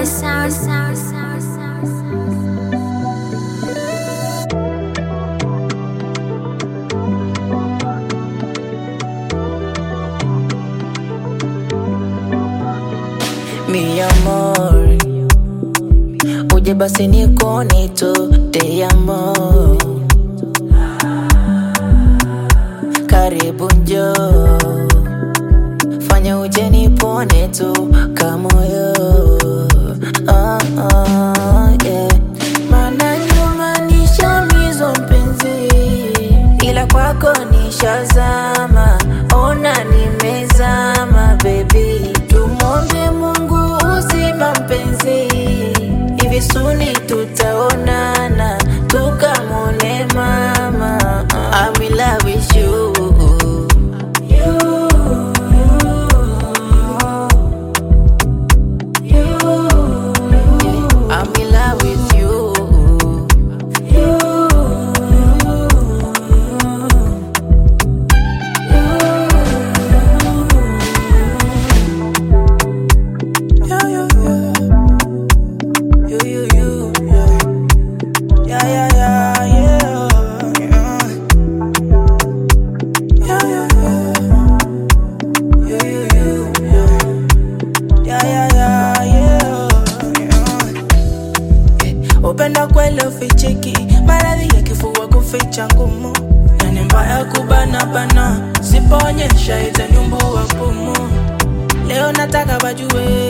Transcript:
sound, sound, sound, sound, sound. mi amor uje basi nikone tu te amor karibu njo fanya uje nipone tu kamoyo ah, ah, yeah. mana nyuma nishamizwa mpenzi ila kwako nishazama ona nimezama bebi tumwombe mungu uzima mpenzi hivi suni tutaonana tukamone mama I'm in love with you. I'm in love with you. Yeah, yeah, yeah. You, you, you, yeah. Yeah, yeah, yeah, yeah, yeah. Yeah, yeah, yeah. You, you, you, yeah. Yeah, yeah, yeah, yeah, yeah. Upenda kweli ufichiki, maradhi ya kifua kuficha ngumu, yani mbaya kubana bana, sipoonyesha itanyumbua pumu. Leo nataka wajue